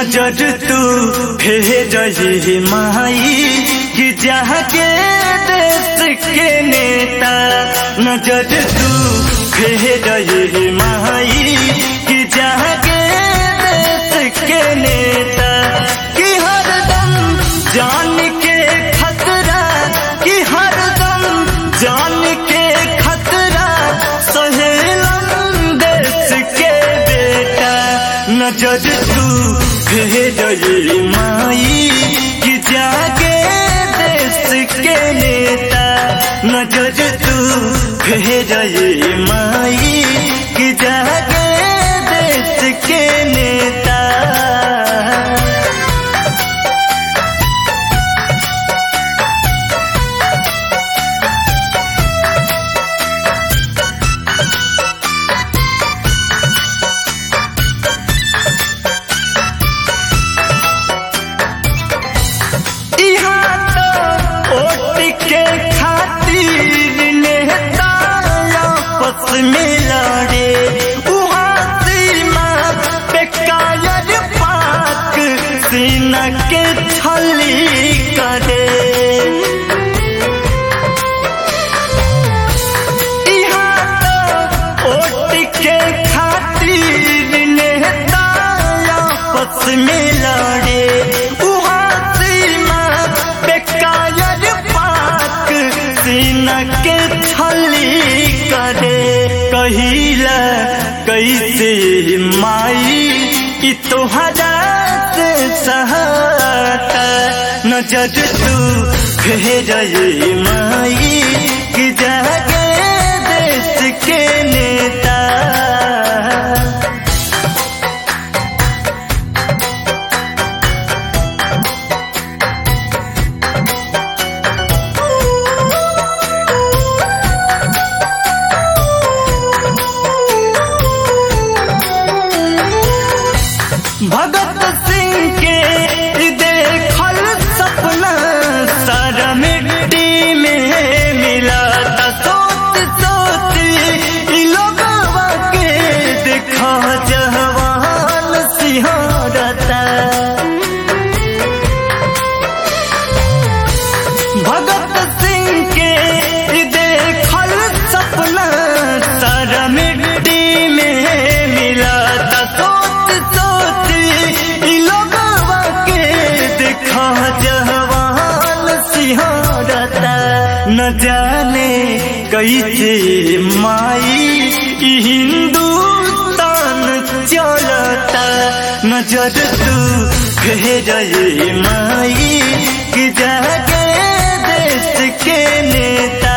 नजर तू भेज माई कि जहाँ के देश के नेता नजर तू भेज माई कि जहाँ के देश के नेता कि हरदम जान के खतरा कि हरदम जान के खतरा सहेलम देश के बेटा नजर तू भेज माई कि जागे देश के नेता नजर तू भेज माई कि जागे देश के नेता यहाँ तो वोट के खातिर नेता आपस में लड़े वहाँ सीमा पे कायर पाक सीना के छली करे यहाँ तो वोट के खातिर नेता आपस में लड़े वहाँ सीमा पे कायर पाक सीना के छली करे कहिला कैसे माई कि तोहरा से सहाता नजर तू भेज माई कि जागे देश के नेता भगत सिंह के देखल सपना सारा मिट्टी में मिला था सोच सोच इ लोगवा के देखा जवान सिंहारता भगत सिंह के देखल सपना सारा मिट्टी में मिला था सोच सोच इ लोगवा के देखा जवान सिंहारता न जाने कैसे माई ई हिंदुस्तान चलता नजर तू भेज माई कि जागे देश के नेता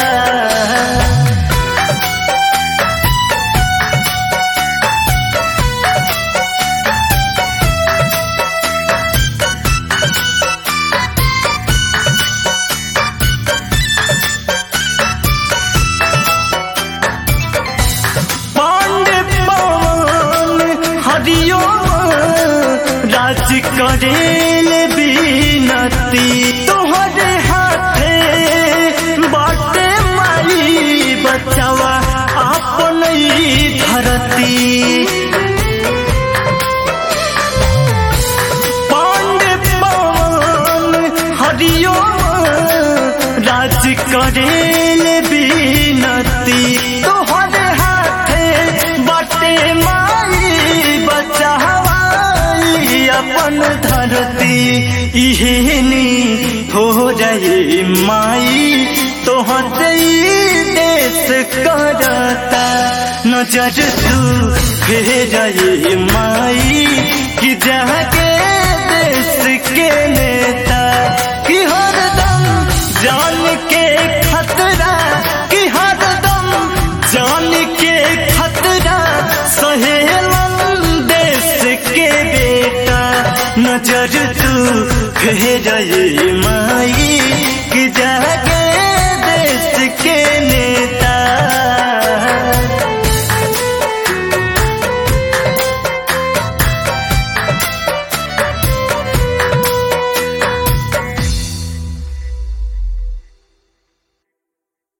पांडे पवन हरियो राज करेल बीनती तोहरे हाथे बाटे माई बचावा अपन ई धरती पांडे पवन हरियो राज करेल बीनती तोहरे हाथे बटे माई बचावाई अपन धरती इहेनी हो जाए माई तोहते ई देश करता नजर तू भेज माई कि जाके देश के नेता कि हरदम जान के खतरा कि हरदम जान के खतरा सहेलन देश के बेटा नजर तू भेज माई कि जाके